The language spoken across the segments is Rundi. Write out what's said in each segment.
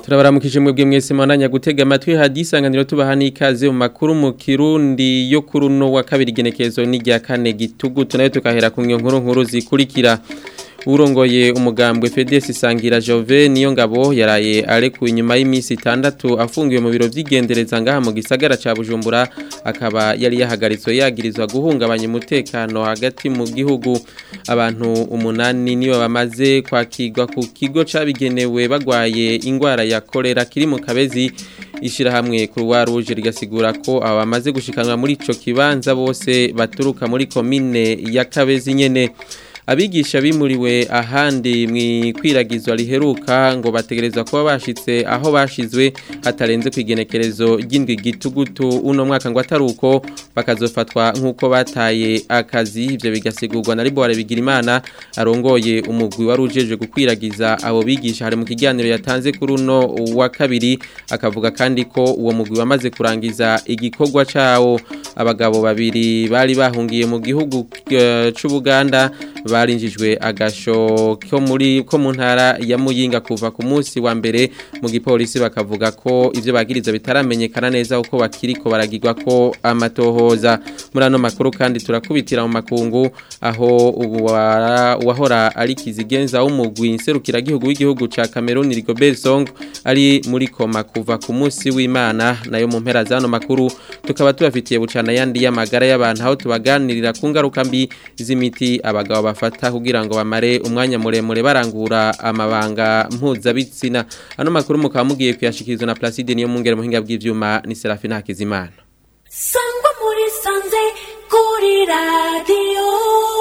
turabaramukije mwebwe mwese mwananya gutega amatwi hadisanganiro tubaha n'ikaze mu makuru mu kirundi yo kuri uno wa kabiri genekezo n'irya kane gitugutu nayo tukahera ku nkuru nkuru zikurikira urongoye umugambwe FDS Sangira Jove niyo ngabo yaraye arekuwe inyuma y'iminsi itandatu afungiwe mu biro vy'igendereza ngaha mu gisagara ca Bujumbura akaba yari yahagaritswe yagirizwa guhungabanya umutekano hagati mu gihugu abantu umunani nibo bamaze kwakirwa ku kigo cabigenewe bagwaye ingwara ya kolera kiri mu kabezi ishirahamwe Croix Rouge rigasigura ko aba bamaze gushikanwa muri ico kibanza bose baturuka muri komine ya Kabezi nyene abigisha bimuriwe ahandi mwikwiragizwa riheruka ngo bategerezwa kuba bashitse aho bashizwe hatarenze kwigenekerezo ry'indwi gitugutu uno mwaka ngo ataruko bakazofatwa nkuko bataye akazi ivyo bigasigurwa na Libo bigira imana arongoye umugwi wari ujeje gukwiragiza abo bigisha hari mu kiganiro yatanze kuri uno wa kabiri akavuga kandi ko uwo mugwi wamaze kurangiza igikorwa cawo abagabo babiri bari bahungiye mu gihugu uh, c'Ubuganda barinjijwe agasho ko muri ko mu ntara ya Muyinga kuva ku munsi wa mbere mu gipolisi bakavuga ko ivyo bagiriza bitaramenyekana neza uko bakiriko baragirwa ko amatohoza muri ano makuru kandi turakubitira mu makungu aho uwahora ari kizigenza w'umugwi nserukira gihugu w'igihugu ca Cameroon Rigobert Song ari muri koma kuva ku munsi w'Imana nayo mu mpera zano makuru tukaba tubafitiye bucana yandi y'amagara y'abantu aho tubaganirira ku ngaruka mbi z'imiti abagabo bafata kugira ngo bamare umwanya muremure barangura amabanga mpuzabitsina ano makuru mukaba mugiye kuyashikirizwa na Placide niyo mungere muhinga bw'ivyuma ni Serafina Hakizimana sangwa muri sanze kuri radio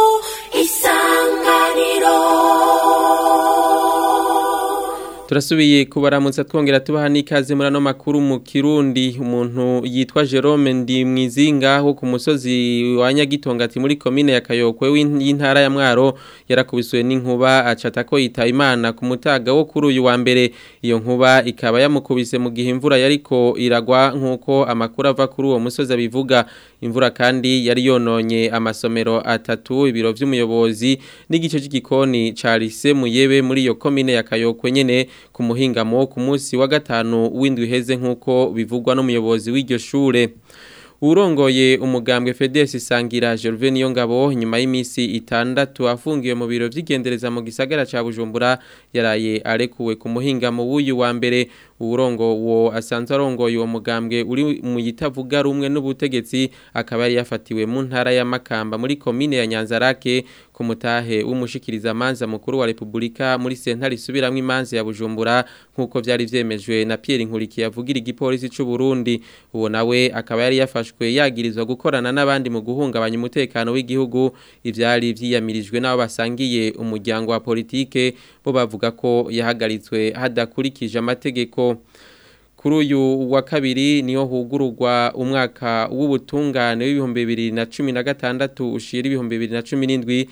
isanganiro Turasubiye kubaramutsa twongera tubaha n'ikaze muri ano makuru mu Kirundi umuntu yitwa Jerome ndi mwizinga ho ku musozi wa Nyagitongati muri commune ya Kayokwe w'intara ya Mwaro yarakubiswe n'inkuba acata ko yita Imana ku mutaga wo kuri uyu wa mbere iyo nkuba ikaba yamukubise mu gihe imvura yariko iragwa nkuko amakuru ava kuri uwo musozi abivuga imvura kandi yari yononye amasomero atatu ibiro vy'umuyobozi n'igice c'igikoni ca Lise Muyebe muri iyo commune ya Kayokwe nyene ku muhingamo ku munsi wa gatanu w'indwi heze nk'uko bivugwa n'umuyobozi w'iryo shure urongoye umugambwe FDS Sangira Gervais niyo ngabo nyuma y'imisi itandatu afungiwe mu biro vy'igendereza mu gisagara ca Bujumbura yaraye arekuwe ku muhingamo w'uyu wa mbere urongo wo asanzwe arongoye uwo mugambwe uri mu yitavuga rumwe n'ubutegetsi akaba yari yafatiwe mu ntara ya Makamba muri komine ya Nyanzarake ku mutahe w'umushikiriza manza mukuru wa Republika muri sentare isubiramwe imanza ya Bujumbura nkuko vyari vyemejwe na Pierre Nkuriki yavugira igipolisi c'u Burundi uwo nawe akaba yari yafashwe yagirizwa gukorana n'abandi mu guhungabanya umutekano w'igihugu ivyari vyiyamirijwe n'abo basangiye umuryango wa politike bo bavuga ko yahagaritswe hadakurikije amategeko kuri uyu wa kabiri niyo hugururwa umwaka w'ubutungane w'ibihumbi bibiri na cumi na gatandatu ushira ibihumbi bibiri na cumi n'indwi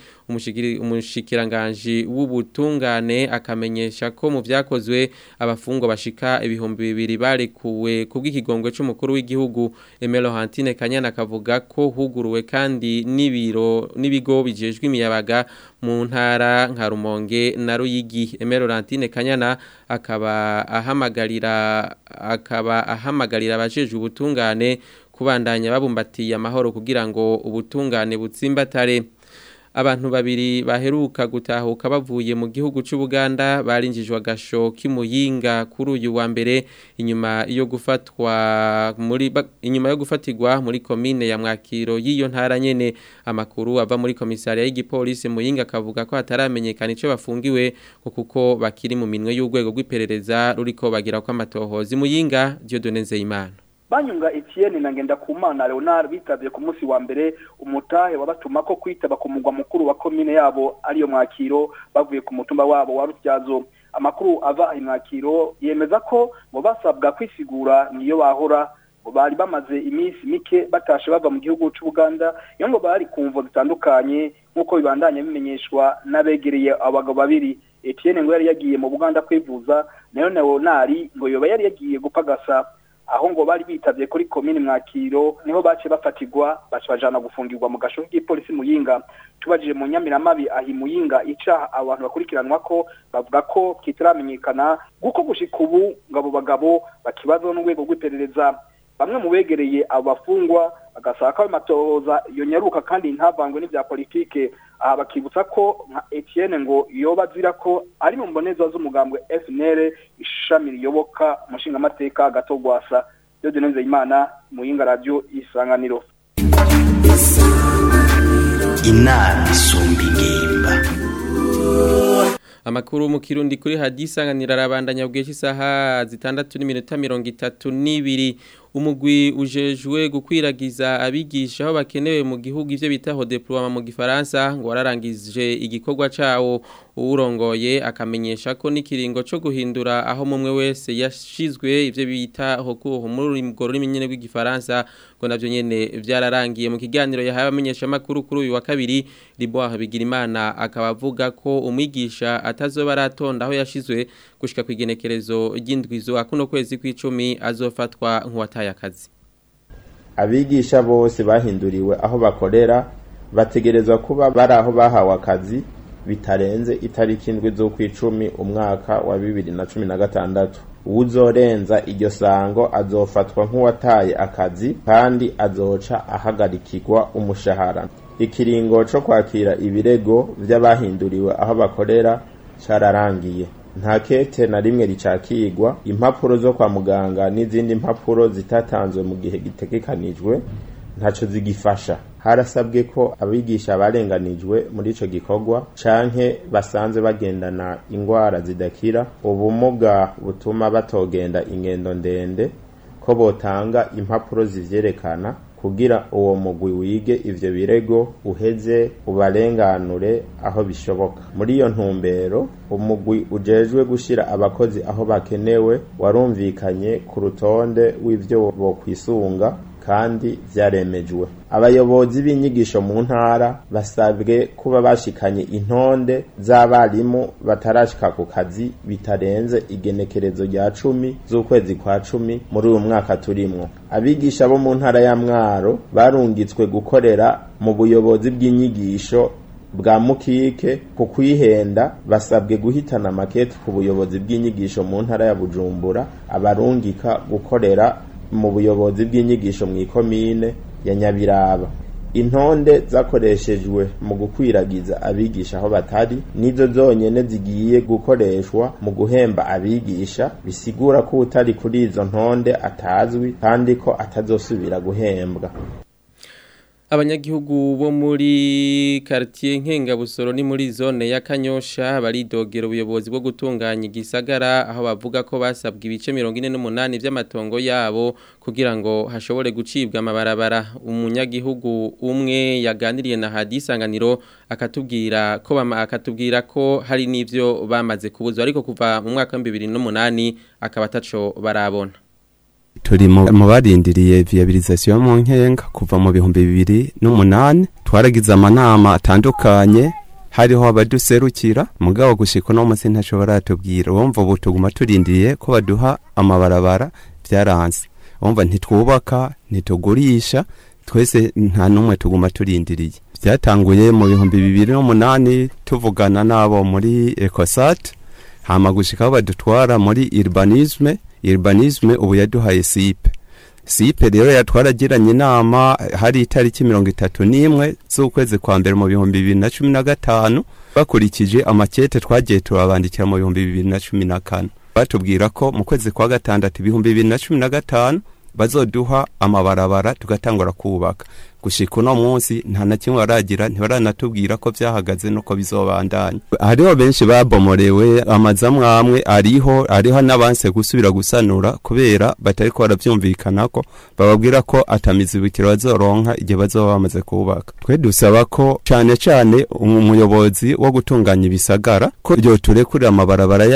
umushikiranganji w'ubutungane akamenyesha ko mu vyakozwe abafungwa bashika ibihumbi bibiri barekuwe kubw'ikigongwe c'umukuru w'igihugu Emelo Hantine Kanyana akavuga ko huguruwe kandi n'ibiro n'ibigo bijejwe imiyabaga mu ntara nka Rumonge na Ruyigi Emelo Hantine Kanyana akaba ahamagarira akaba ahamagarira abajejwe ubutungane kubandanya babumbatiye amahoro kugira ngo ubutungane butsimbatare abantu babiri baheruka gutahuka bavuye mu gihugu c'Ubuganda barinjijwe agasho kimuyinga kuri uyu wa mbere inyuma yo gufatwa muri inyuma yo gufatirwa muri commune ya Mwakiro yiyo ntara nyene amakuru ava muri komisariya y'igipolisi muyinga akavuga ko hataramenyekana ico bafungiwe kuko bakiri mu minwe y'urwego rw'iperereza ruriko bagira ko amatohozi muyinga Dieudonne Nzeyimana banyunga Etienne na Ngendakumana Leonard bitavye ku munsi wa mbere umutahe wabatuma ko kwitaba ku mugwa mukuru wa commune yabo ariyo mwakiro bavuye ku mutumba wabo wa Rutyazo amakuru ava imwakiro yemeza ko ngo basabwa kwisigura niyo bahora bari bamaze iminsi mike batashe bava mu gihugu c'Uganda iyo ngo bari kumvo zitandukanye nkuko bibandanya bimenyeshwa n'abegereye abagabo babiri Etienne ngo yari yagiye mu Buganda kwivuza nayo Leonard ngo yoba yari yagiye gupagasa aho ngo bari bitavye kuri komine mwakiro niho bace bafatirwa baca bajana gufungirwa mu gasho k'ipolisi muyinga tubajije mu nyamiramabi ahi muyinga ica abantu bakurikiranwa ko bavuga ko kitaramenyekana guko gushika ubu ngo abo bagabo bakibazwa n'urwego rw'iperereza bamwe mu begereye abo bafungwa bagasaba ko ayo matohoza yonyaruka kandi ntavangwe n'ivya politike aha bakibutsa ko nka Etienne ngo yoba azira ko ari mu mboneza z'umugambwe FNL ishami riyoboka umushingamateka gatogwasa Dieudonne Nzeyimana muyinga radio isanganiro inama isumba ingimba Amakuru mu kirundi kuri hadisanganira arabandanya bw'iki saha zitandatu n'iminota mirongo itatu n'ibiri umugwi ujejwe gukwiragiza abigisha aho bakenewe mu gihugu ivyo bitaho deploiement mu gifaransa ngo wararangije igikorwa cawo uwurongoye akamenyesha ko n'ikiringo co guhindura aho mumwe wese yashizwe ivyo bita hokuho muri rurimi nyene rw'igifaransa ngo navyo nyene vyararangiye mu kiganiro yahawe amenyesha makuru kuri uyu wa kabiri Liboire Bigirimana akaba avuga ko umwigisha atazoba aratonda aho yashizwe gushika kwigenekerezo ry'indwizo akuno kwezi kw'icumi azofatwa nk'uwataye akazi abigisha bose bahinduriwe aho bakorera bategerezwa kuba bari aho bahawe akazi bitarenze itariki indwi z'ukwicumi umwaka wa bibiri na cumi na gatandatu uwuzorenza iryo sango azofatwa nk'uwataye akazi kandi azoca ahagarikirwa umushahara ikiringo co kwakira ibirego vy'abahinduriwe aho bakorera cararangiye nta kete na rimwe ricakirwa impapuro zo kwa muganga n'izindi mpapuro zitatanzwe mu gihe gitegekanijwe ntaco zigifasha harasabwe ko abigisha barenganijwe muri ico gikorwa canke basanze bagendana ingwara zidakira ubumuga butuma batogenda ingendo ndende ko botanga impapuro zivyerekana kugira uwo mugwi wige ivyo birego uheze ubarenganure aho bishoboka muri iyo ntumbero umugwi ujejwe gushira abakozi aho bakenewe warumvikanye ku rutonde w'ivyo bokwisunga kandi vyaremejwe abayobozi b'inyigisho mu ntara basabwe kuba bashikanye intonde z'abarimu batarashika ku kazi bitarenze igenekerezo rya cumi z'ukwezi kwa cumi muri uyu mwaka turimwo abigisha bo mu ntara ya mwaro barungitswe gukorera mu buyobozi bw'inyigisho bwa mukike ku kwihenda basabwe guhitana makete ku buyobozi bw'inyigisho mu ntara ya bujumbura abarungika gukorera mu buyobozi bw'inyigisho mu ikomine ya nyabiraba intonde zakoreshejwe mu gukwiragiza abigisha aho batari nizo zonyene zigiye gukoreshwa mu guhemba abigisha bisigura ko utari kuri izo ntonde atazwi kandi ko atazosubira guhembwa abanyagihugu bo muri quartier Nkengabusoro ni muri zone ya Kanyosha baridogera ubuyobozi bwo gutunganya igisagara aho bavuga ko basabwa ibice 48 by'amatongo yabo kugira ngo hashobore gucibwa amabarabara umunyagihugu umwe yaganiriye na hadisanganiro akatubwira ko bama akatubwira ko hari nivyo bamaze kubuzwa ariko kuva mu mwaka wa 2008 akaba taco barabona turi mu barindiriye viabilisation mu nkenga kuva mu bihumbi bibiri n'umunani twaragize amanama atandukanye hariho abaduserukira mugabo gushika no munsi ntaco baratubwira wumva ubu tuguma turindiriye ko baduha amabarabara vyaranse wumva ntitwubaka ntitugurisha twese nta numwe tuguma turindiriye vyatanguye mu bihumbi bibiri n'umunani tuvugana nabo muri ecosat hama gushika aho badutwara muri urbanisme urbanisme ubu yaduhaye sipe sipe rero yatwaragiranye inama hari itariki mirongo itatu n'imwe z'ukwezi kwa mbere mu bihumbi bibiri na cumi na gatanu bakurikije amakete twagiye turabandikira mu bihumbi bibiri na cumi na kane batubwira ko mu kwezi kwa gatandatu ibihumbi bibiri na cumi na gatanu bazoduha amabarabara tugatangura kubaka gushika uno munsi nta na kimwe baragira ntibaranatubwira ko vyahagaze nuko bizobandanya hariho benshi babomorewe amazu amwe amwe ariho ariho n'abanse gusubira gusanura kubera batariko baravyumvikanako bababwira ko atamizibukiro bazoronka igihe bazoba bamaze kubaka twe dusaba ko cane cane umuyobozi wo gutunganya ibisagara ko ryoturekurira amabarabara yacu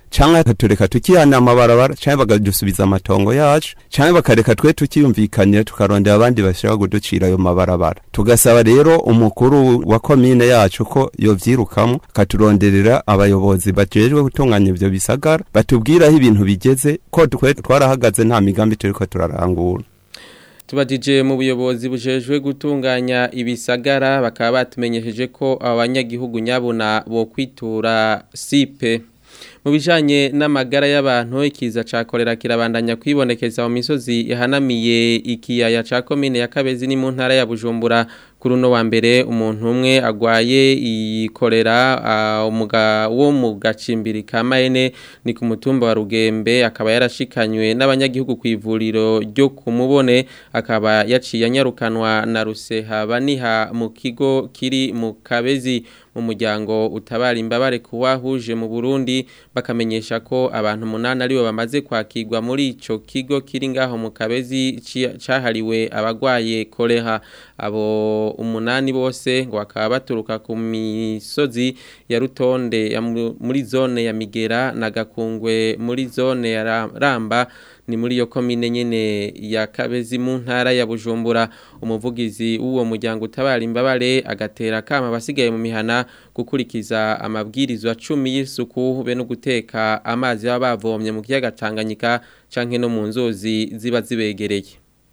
canke bakatureka tukihana amabarabara canke bakadusubiza amatongo yacu canke bakareka twe tukiyumvikanira tukarondera abandi bashaka kuducira ayo mabarabara tugasaba rero umukuru wa komine yacu ko yovyirukamwo akaturonderera abayobozi bajejwe gutunganya ivyo bisagara batubwira aho ibintu bigeze ko twe twarahagaze nta migambi turiko turarangura tubajije mu buyobozi bujejwe gutunganya ibisagara bakaba batumenyesheje ko abanyagihugu nyabuna bo kwitura sipe mu bijanye n'amagara y'abantu ikiza ca kolera kirabandanya kwibonekeza mu misozi ihanamiye ikiyaya ca komine ya Kabezi ni mu ntara ya Bujumbura kuri uno wa mbere umuntu umwe agwaye ikorera umuga wo mu gacimbiri ka Maene ni ku mutumba wa Rugembe akaba yarashikanywe n'abanyagihugu ku ivuriro ryo kumubone akaba yaciye anyarukanwa na Ruseha baniha mu kigo kiri mu Kabezi mu muryango utabara imbabare kuwahuje mu Burundi bakamenyesha ko abantu munana aribo bamaze kwakirwa muri ico kigo kiri ngaho mu Kabezi cahariwe abagwaye koleha abo umunani bose ngo bakaba baturuka ku misozi ya Rutonde ya muri zone ya Migera na Gakungwe muri zone ya Ramba ni muri yo komine nyene ya Kabezi mu ntara ya Bujumbura umuvugizi w'uwo muryango utabara imbabare agatera kama basigaye mu mihana gukurikiza amabwirizwa 10 y'isuku be no guteka amazi baba bavomye mu kiyaga Tanganyika canke no mu nzozi ziba zibegereye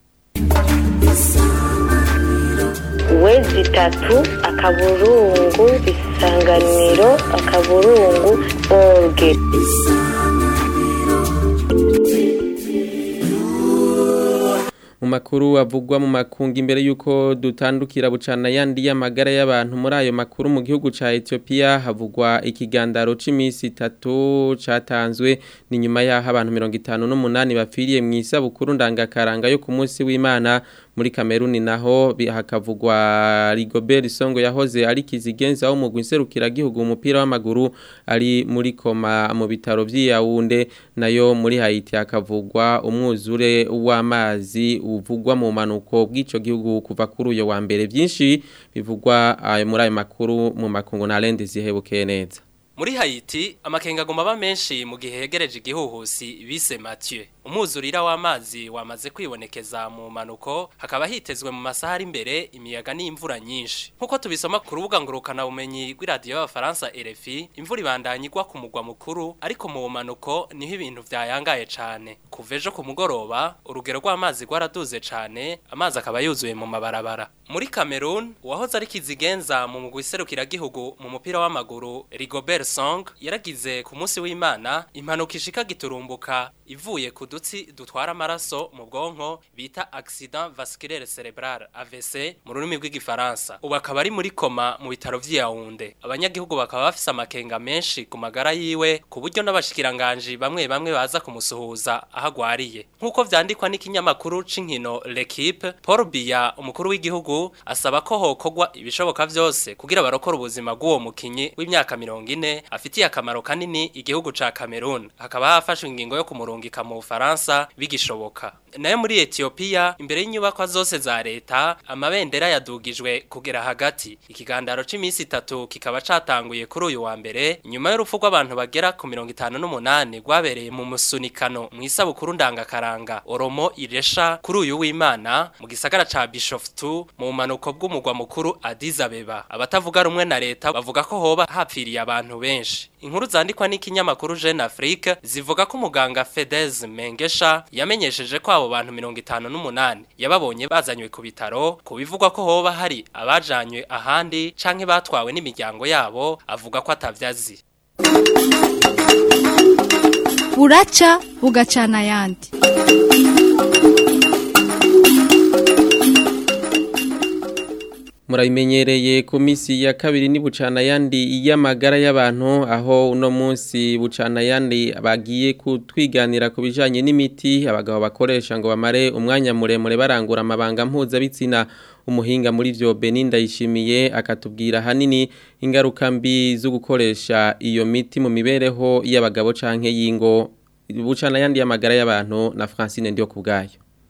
wezi tatu akaburungu isanganiro akaburungu orge mu makuru avugwa mu makungu imbere yuko dutandukira bucana yandi y'amagara y'abantu muri ayo makuru mu gihugu ca Ethiopia havugwa ikigandaro c'imisi itatu catanzwe ni nyuma yaho abantu 58 bapfiriye mu isabukuru ndangakaranga yo ku munsi w'Imana muri Kameruni naho hakavugwa Rigobert Songo yahoze ari kizigenza wo mu gwinserukira gihugu umupira w'amaguru ari muri koma mu bitaro vy'Yaounde nayo muri Haiti hakavugwa umwuzure w'amazi uvugwa mu manuko bw'ico gihugu kuva kuri uyo wa mbere byinshi bivugwa muri ayo makuru mu makungu na Lende zihebukeye neza muri Haiti amakenga agomba aba menshi mu gihe hegereje igihuhusi bise Mathieu umwuzurira w'amazi wamaze kwibonekeza mu manuko hakaba hitezwe mu masaha ari imbere imiyaga n'imvura nyinshi nkuko tubisoma ku rubuga ngurukana bumenyi rw'iradiyo y'abafaransa RFI imvura ibandanya igwa ku mugwa mukuru ariko mu manuko niho ibintu vyayangaye cane kuva ejo ku mugoroba urugero rw'amazi rwaraduze cane amazi akaba yuzuye mu mabarabara muri Cameroon uwahoze ari kizigenza mu mugwi serukiragihugu mu mupira w'amaguru Rigobert Song yaragize ku munsi w'Imana impanuka ishika giturumbuka ivuye ku dutsi dutwara amaraso mu bwonko bita accident vasculaire cerebral AVC mu rurimi rw'igifaransa ubu akaba ari muri koma mu bitaro vy'Yaounde abanyagihugu bakaba bafise amakenga menshi ku magara yiwe ku buryo n'abashikiranganje bamwe bamwe baza kumusuhuza ahagwariye nkuko vyandikwa n'ikinyamakuru c'inkino L'Equipe Paul Biya umukuru w'igihugu asaba ko hokogwa ibishoboka vyose kugira barokora ubuzima bw'uwo mukinyi w'imyaka 40 afitiye akamaro kanini igihugu ca Cameroon hakaba hafashwe ingingo yo kumurungika mu Faransa bigishoboka nayo muri Ethiopia imbere y'inyubako zose za leta amabendera yadugijwe kugera hagati ikigandaro c'imisi itatu kikaba catanguye kuri uyu wa mbere nyuma y'urupfu rw'abantu bagera ku 58 rwabereye mu musunikano mu isabukuru ndangakaranga Oromo Iresha kuri uyu w'Imana mu gisagara ca Bishoftu mu manuko bw'umugwa mukuru Addis Abeba abatavuga rumwe na leta bavuga ko hoba hapfiriye abantu benshi inkuru zandikwa n'ikinyamakuru Jeune Afrique zivuga ko umuganga Fedez Mengesha yamenyesheje ko abo bantu 58 yababonye bazanywe ku bitaro kubivugwa ko hoba hari abajanywe ahandi canke batwawe n'imiryango yabo avuga ko atavyazi buraca bugacana yandi murabimenyereye ku minsi ya kabiri ni bucana yandi y'amagara y'abantu aho uno munsi bucana yandi bagiye kutwiganira ku bijanye n'imiti abagabo bakoresha ngo bamare umwanya muremure barangura amabanga mpuzabitsina umuhinga muri vyo Beninda yishimiye akatubwira hanini ingaruka mbi zo gukoresha iyo miti mu mibereho y'abagabo canke y'ingo bucana yandi y'amagara y'abantu na Francine ndiyo kubgayo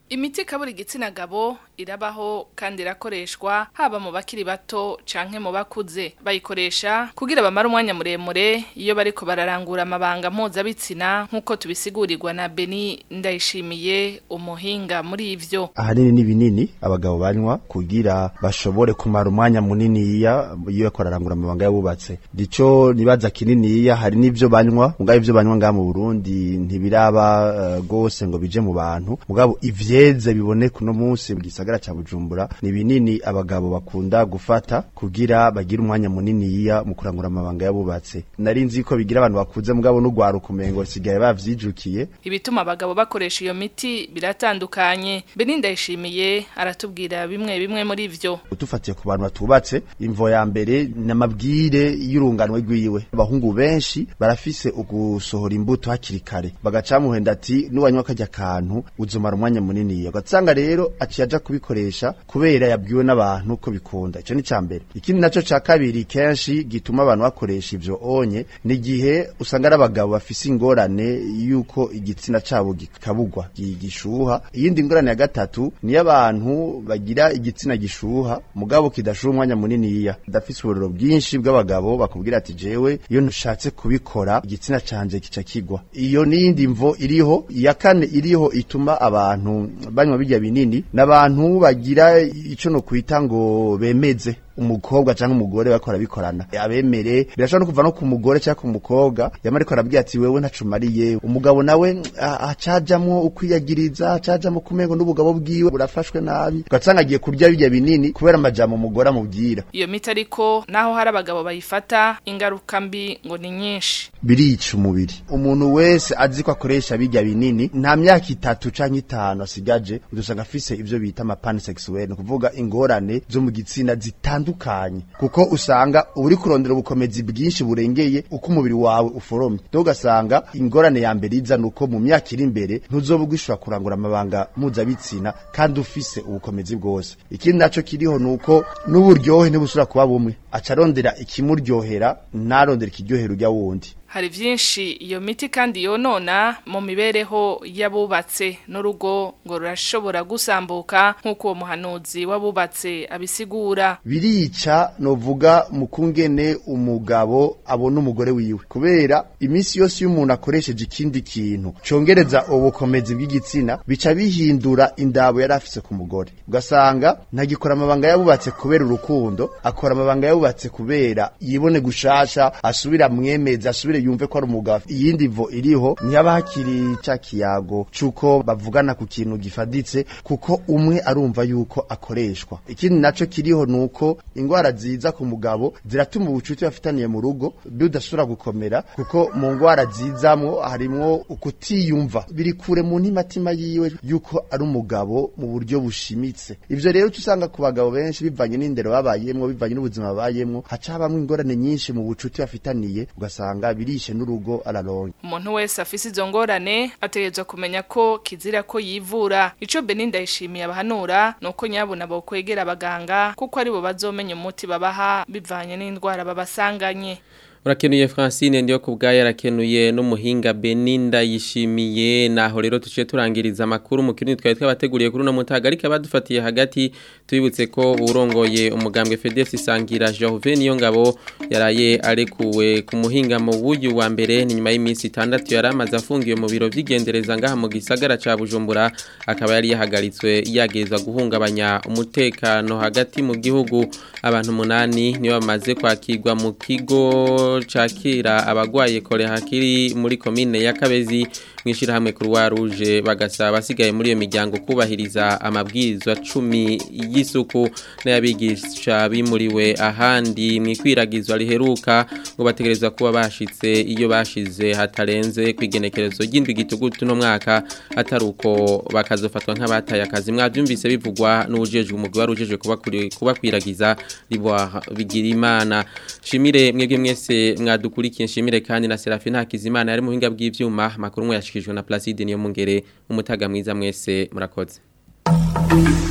Imiti kaburi igitsina gabo irabaho kandi irakoreshwa haba mu bakiri bato canke mu bakuze bayikoresha kugira bamara umwanya muremure iyo bariko bararangura amabanga mpuzabitsina nk'uko tubisigurirwa na Beni Ndayishimiye umuhinga muri ivyo ahanini ni binini abagabo banywa kugira bashobore kumara umwanya munini iya iyo bariko bararangura amabanga yabubatse dico nibaza kininiya hari n'ivyo banywa mugabo ivyo banywa ngaha mu Burundi ntibiraba uh, gose ngo bije mu bantu mugabo ivyeze biboneka uno munsi mu gisagara ca Bujumbura ni binini abagabo bakunda gufata kugira bagire umwanya munini iya mu kurangura amabanga yabubatse nari nzi ko bigira abantu bakuze mugabo n'ugwaruka umengo sigaye bavyijukiye ibituma abagabo bakoresha iyo miti biratandukanye Beni Ndayishimiye aratubwira bimwe bimwe muri ivyo utufatiye ku bantu batubatse imvo ya mbere n'amabwire y'urunganwe rwiwe abahungu benshi barafise ugusohora imbuto hakiri kare bagacamuhenda ati nuwanywa kajya kantu uzomara umwanya munini ugasanga rero aciye aja kubikoresha kubera yabwiwe n'abantu ko bikunda ico ni ca mbere ikindi naco ca kabiri kenshi gituma abantu bakoresha ivyo onye ni gihe usanga ari abagabo bafise ingorane yuko igitsina cabo gikabugwa gishuha iyindi ngorane ya gatatu ni abantu bagira igitsina gishuha mugabo kidashuha umwanya munini iya dafise uburiro bwinshi bw'abagabo bakubwira ati jewe iyo nushatse kubikora igitsina canje kica kigwa iyo niyindi mvo iriho iya kane iriho ituma abantu banywa bijya binini n'abantu bagira ico no kwita ngo bemeze umukobwa cyangwa umugore bakora bikorana abemere birashobora no kuva no ku mugore cyangwa ku mukobwa yama ariko arabwira ati wewe ntacumariye umugabo nawe acajamwo ukwiyagiriza acajamwo kumengo n'ubugabo bwiwe burafashwe nabi ugasanga agiye kurya bijya binini kubera amajambo umugore amubwira iyo miti ariko naho hari abagabo bayifata ingaruka mbi ngo ni nyinshi birica umubiri umuntu wese azi ko akoresha bijya binini nta myaka itatu canke itanu asigaje udusanga afise ivyo bita amapani sexuel ni kuvuga ingorane zo mu gitsina zitandukanye kuko usanga uri kurondera ubukomezi bwinshi burengeye uko umubiri wawe uforomye do ugasanga ingorane ya mbere iza nuko mu myaka iri imbere ntuzoba ugishobora kurangura amabanga mpuzabitsina kandi ufise ubukomezi bwose ikindi naco kiriho nuko n'uburyohe ntibusubira kuba bumwe aca arondera ikimuryohera ntarondera ikiryohera urya wundi hari vyinshi iyo miti kandi yonona mu mibereho y'abubatse n'urugo ngo rurashobora gusambuka nk'uko uwo muhanuzi w'abubatse abisigura birica novuga mu kungene umugabo abona umugore wiwe kubera iminsi yose iyo umuntu akoresheje ikindi kintu congereza ubukomezi bw'igitsina bica bihindura indabo yari afise ku mugore ugasanga ntagikora amabanga yabubatse kubera urukundo akora amabanga yabubatse kubera yibone gushasha asubira mwemeza asubire yumve ko ari umugabo iyindi vo iriho ntiyaba hakiri ca kiyago cuko bavugana ku kintu gifaditse kuko umwe arumva yuko akoreshwa ikindi naco kiriho nuko ingwara ziza ku mugabo ziratuma ubucuti bafitaniye mu rugo budasubira gukomera kuko mu ngwara zizamwo harimwo ukutiyumva biri kure mu ntimatima yiwe yuko ari umugabo mu buryo bushimitse ivyo rero usanga ku bagabo benshi bivanye n'indero babayemwo bivanye n'ubuzima babayemwo haca habamwo ingorane nyinshi mu bucuti bafitaniye ugasanga birishe n'urugo araronke umuntu wese afise izo ngorane ategerezwa kumenya ko kizira ko yivura ico Benin ndayishimiye abahanura nuko nyabuna bo kwegera abaganga kuko aribo bazomenya umuti babaha bivanye n'indwara babasanganye Urakenuye Francine ndiyo kubgaya arakenuye n'umuhinga Beninda yishimiye naho rero tuciye turangiriza amakuru mu kirundi twari twabateguriye kuri no mutaga ariko abadufatiye hagati tubibutse ko urongoye umugambwe FDF Sangira Jove niyo ngabo yaraye arekuwe ku muhinga mu buyu wa mbere ni nyuma y'iminsi 6 yaramaze afungiwe mu biro vy'igendereza ngaha mu gisagara ca Bujumbura akaba yari yahagaritswe yagezwa guhungabanya umutekano hagati mu gihugu abantu munani niyo bamaze kwakirwa mu kigo cakira abagwaye kore hakiri muri komine ya Kabezi mwishira hamwe Croix Rouge bagasaba basigaye muri iyo miryango kubahiriza amabwirizwa 10 y'isuku n'abigisha bimuriwe ahandi mwikwiragizwa riheruka ngo bategerezwa kuba bashitse iyo bashize hatarenze kwigenekerezo ry'indwi gitugutu no mwaka ataruko bakazofatwa nk'abataye akazi mwavyumvise bivugwa n'ujeje umugwi warujeje kubakwiragiza ribwa bigira imana shimire mwebwe mwese mwadukurikiye nshimire kandi na Serafina Hakizimana yari muhinga bw'ivyuma makuru mwe yashikijwe na Placide niyo mungere umutaga mwiza mwese murakoze